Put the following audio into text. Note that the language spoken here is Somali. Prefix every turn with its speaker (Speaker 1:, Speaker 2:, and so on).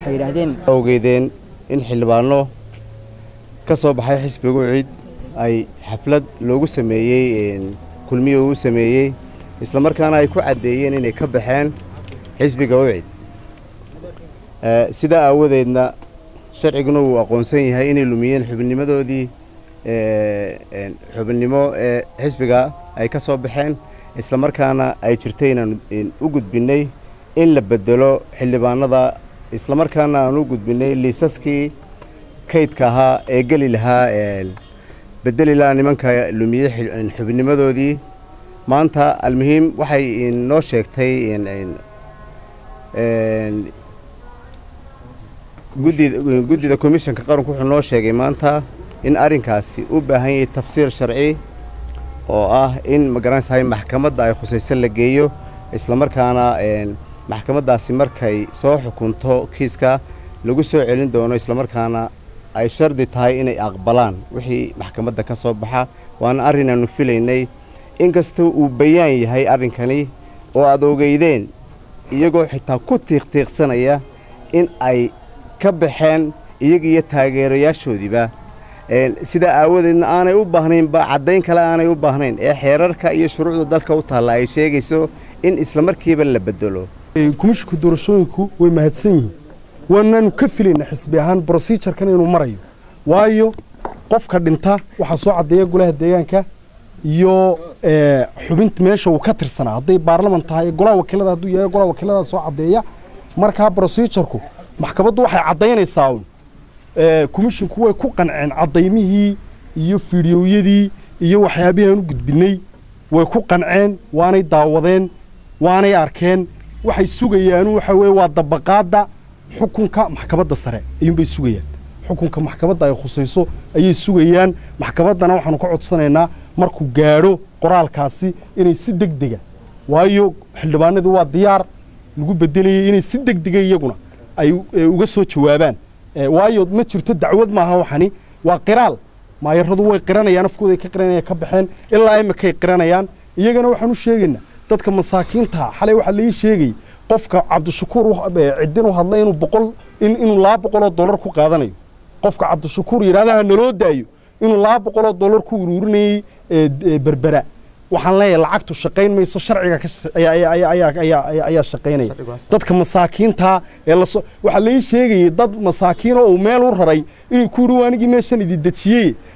Speaker 1: waxay yidhaahdeen
Speaker 2: awgeedeen in xildhibaano ka soo baxay xisbiga ucid ay xaflad loogu sameeyey kulmiya uu sameeyey islamarkaana ay ku caddeeyeen inay ka baxeen xisbiga ucid sidaa aawadeedna sharciguna uu aqoonsan yahay inay lumiyeen xubinnimadoodii xubinnimo ee xisbiga ay ka soo baxeen islamarkaana ay jirtay inaan u gudbinnay in la bedelo xildhibaanada islamarkaana aan u gudbinnay liisaskii kaydka ahaa ee geli lahaa bedeli lahaa nimanka lumiyey xubinnimadoodii maanta almuhiim waxay noo sheegtay guddida komishanka qaranku wuxuu noo sheegay maanta in arrinkaasi u baahan yahay tafsiir sharci oo ah in magaranaysahay maxkamadda ay khusayso la geeyo islamarkaana maxkamaddaasi markay soo xukunto kiiska lagu soo celin doono islamarkaana ay shardi tahay inay aqbalaan wixii maxkamadda ka soo baxa waana arrin aanu filaynay inkastoo uu bayaan yahay arrinkani oo aad ogeydeen iyagoo xitaa ku tiiqtiiqsanaya in ay ka baxeen iyaga iyo taageerayaashoodiiba sidaa aawadeedna aanay u baahnaynba caddayn kale aanay u baahnayn ee xeerarka iyo shuruucda dalka u taalla ay sheegayso in islamarkiiba la bedelo
Speaker 3: kumishinku doorashooyinku way mahadsan yihiin waanaanu ka filayna xisbi ahaan brosijarkan inuu marayo waayo qofka dhinta waxaa soo caddeeya golaha deegaanka iyo xubinta meesha uu ka tirsanaa hadday baarlaman tahay golaha wakiilada hadduu yahay golaha wakiilada soo caddeeya markaa brosijarku maxkamaddu waxay caddaynaysaa un kumishinku way ku qanceen caddaymihii iyo fiidhiyowyadii iyo waxyaabihii aan u gudbinnay way ku qanceen waanay daawadeen waanay arkeen waxay sugayaanu waxa weeye waa dabaqaadda xukunka maxkamadda sare ayuunbay sugayaan xukunka maxkamadda ay khusayso ayay sugayaan maxkamaddana waxaanu ka codsanaynaa markuu gaadho qoraalkaasi inay si deg dega waayo xildhibaanadii waa diyaar lagu bedelayay inay si deg dega iyaguna ay uga soo jawaabaan waayo ma jirto dacwad maaha waxani waa qiraal maayaradu way qiranayaan afkooday ka qiranayaan ka baxeen ilaa imikay qiranayaan iyagana waxaan u sheegaynaa dadka masaakiinta xalay waxaa laii sheegay qofka cabdishakuur ciddin u hadlay inuu boqol inuu laba boqoloo dollar ku qaadanayo qofka cabdishakuur yidhahdaha naloo daayo inuu laba boqoloo dollar ku uruurinayey berbera waxaan leeyahay lacagtu shaqayn mayso sharciga ayaa shaqaynaya dadka masaakiinta ee lasoo waxaa laii sheegayay dad masaakiinoo uu meel u raray inuu ku yidhi waanigii meeshan idi dejiyey